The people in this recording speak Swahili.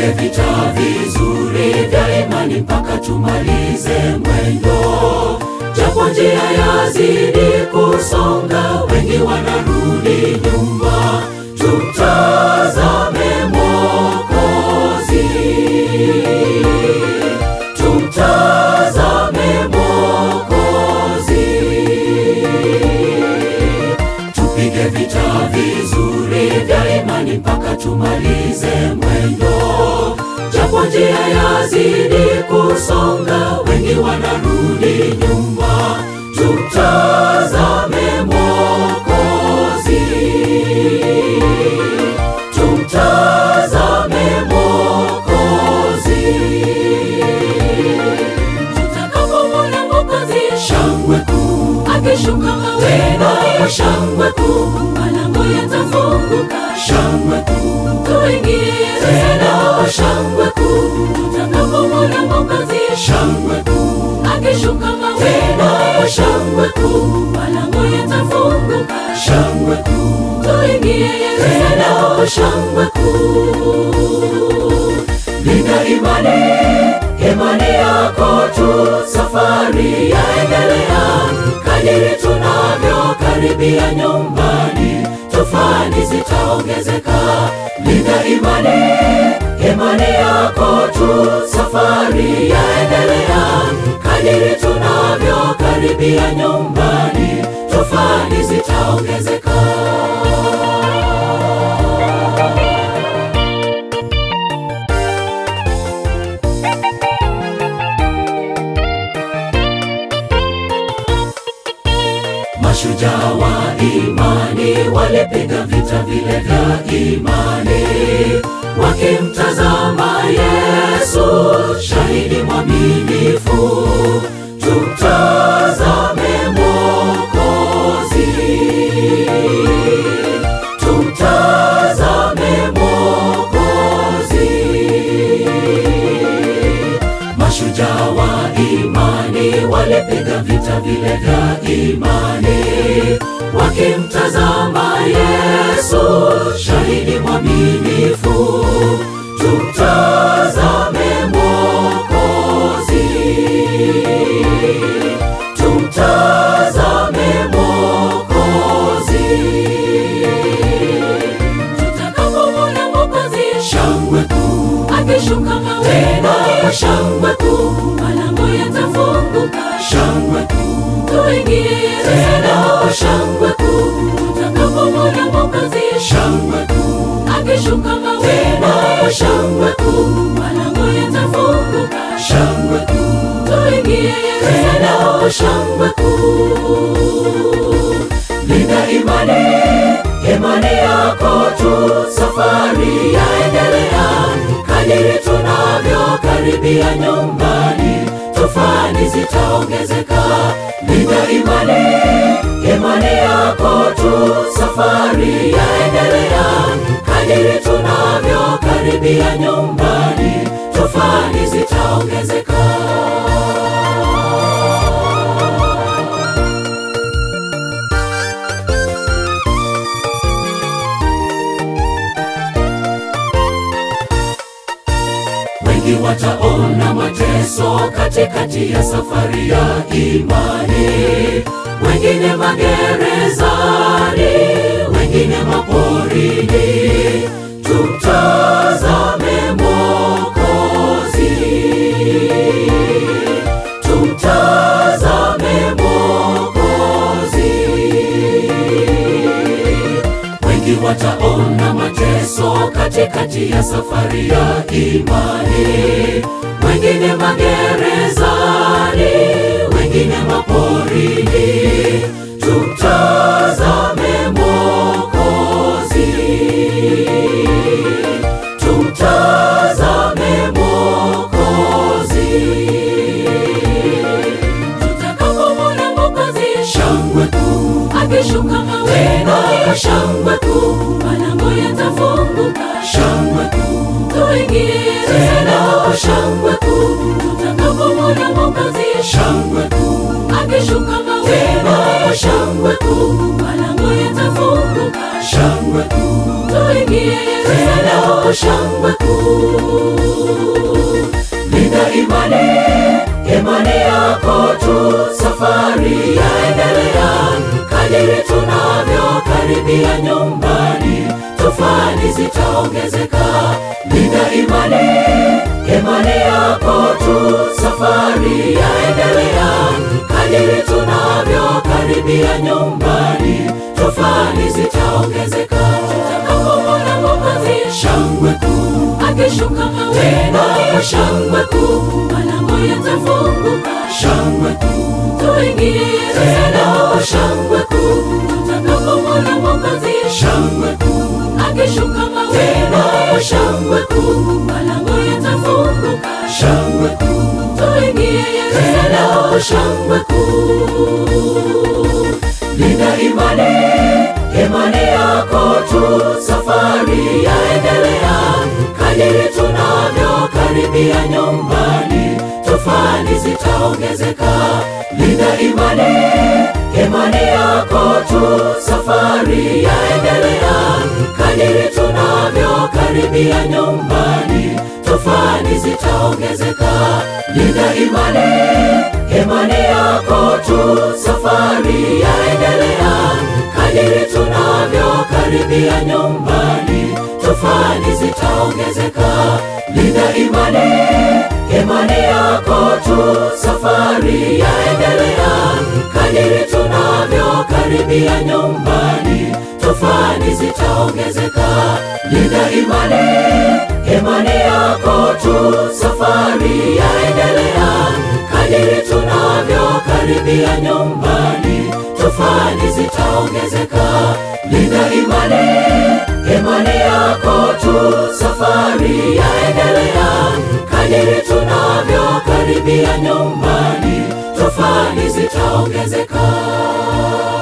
tupige vita vizuri vya imani mpaka tumalize mwendo, japo njia yazidi kusonga, wengi wanarudi nyuma. Tumtazame Mwokozi, tumtazame Mwokozi, tupige vita vizuri vya imani mpaka tumalize mwendo, japo njia yazidi kusonga, wengi wanarudi nyuma. Tumtazame Mwokozi, tumtazame Mwokozi. Tutakapomwona Mwokozi Shangwe kuu akishuka mawingu, tena, shangwe kuu, malango yatafunguka, shangwe kuu tuingie tena, Yerusalemu. shangwe kuu, Tutakapomwona Mwokozi shangwe kuu akishuka mawingu, tena, shangwe kuu, malango yatafunguka, shangwe kuu tuingie Yerusalemu. tena, shangwe kuu. Linda imani, imani yako tu, safari yaendelea. Kadiri tunavyokaribia nyumbani, tufani zitaongezeka. Linda imani, imani yako tu, safari yaendelea. Kadiri tunavyokaribia nyumbani, tufani zitaongezeka. Mashujaa wa imani walipiga vita vile vya imani, wakimtazama Yesu, shahidi mwaminifu. Tumtazame Mwokozi, tumtazame Mwokozi. Mashujaa wa imani walipiga vita vile vya imani, wakimtazama Yesu, shahidi mwaminifu. Tumtazame Mwokozi, tumtazame Mwokozi. Tutakapomwona Mwokozi Shangwe kuu akishuka mawingu, tena, shangwe kuu, malango yatafunguka, shangwe kuu tuingie Yerusalemu. tena, shangwe kuu, Tutakapomwona Mwokozi shangwe kuu akishuka mawingu, tena, shangwe kuu, malango yatafunguka, shangwe kuu tuingie Yerusalemu. tena, shangwe kuu. Linda imani, imani yako tu, safari yaendelea. Kadiri tunavyokaribia nyumbani, tufani zitaongezeka. Linda imani, imani yako tu, safari yaendelea. Kadiri tunavyokaribia nyumbani, tufani zitaongezeka. Wengi wataona mateso katikati ya safari ya imani, wengine magerezani, wengine maporini. Tumtazame Mwokozi, tumtazame Mwokozi. Wengi wataona mateso katikati ya safari ya imani, wengine magerezani, wengine maporini. Tumtazame Mwokozi, tumtazame Mwokozi. Tutakapomwona Mwokozi Shangwe kuu akishuka mawingu, tena, shangwe kuu, malango yatafunguka, shangwe kuu tuingie Yerusalemu. tena, shangwe kuu, Tutakapomwona Mwokozi shangwe kuu akishuka mawingu, tena, shangwe kuu, malango yatafunguka, shangwe kuu tuingie Yerusalemu. tena, shangwe kuu. imani yako tu, safari yaendelea. Kadiri tunavyokaribia nyumbani, tofani zitaongezeka. Linda imani, imani yako tu, safari yaendelea. Kadiri tunavyokaribia nyumbani, tofani zitaongezeka. Tutakapomwona Mwokozi Shangwe kuu akishuka tena, mawinguni, shangwe kuu, malango yatafunguka, shangwe kuu tuingie Yerusalemu. tena, shangwe kuu, Tutakapomwona Mwokozi shangwe kuu akishuka tena, mawinguni, shangwe kuu, malango yatafunguka, shangwe kuu tuingie tena, Yerusalemu. shangwe kuu. Linda imani, imani yako tu, safari yaendelea. Kadiri tunavyokaribia nyumbani, tofani zitaongezeka. Linda imani, imani yako tu, safari yaendelea. Kadiri tunavyokaribia nyumbani, tofani zitaongezeka. Linda imani, imani yako tu, safari yaendelea. Kadiri tunavyokaribia nyumbani, tofani zitaongezeka. Linda imani, imani yako tu, safari yaendelea. Kadiri tunavyokaribia nyumbani, tofani zitaongezeka. Linda imani, imani yako tu, safari yaendelea. Kadiri tunavyokaribia nyumbani, tofani zitaongezeka. Linda imani, imani yako tu, safari yaendelea. Kadiri tunavyokaribia nyumbani, tofani zitaongezeka.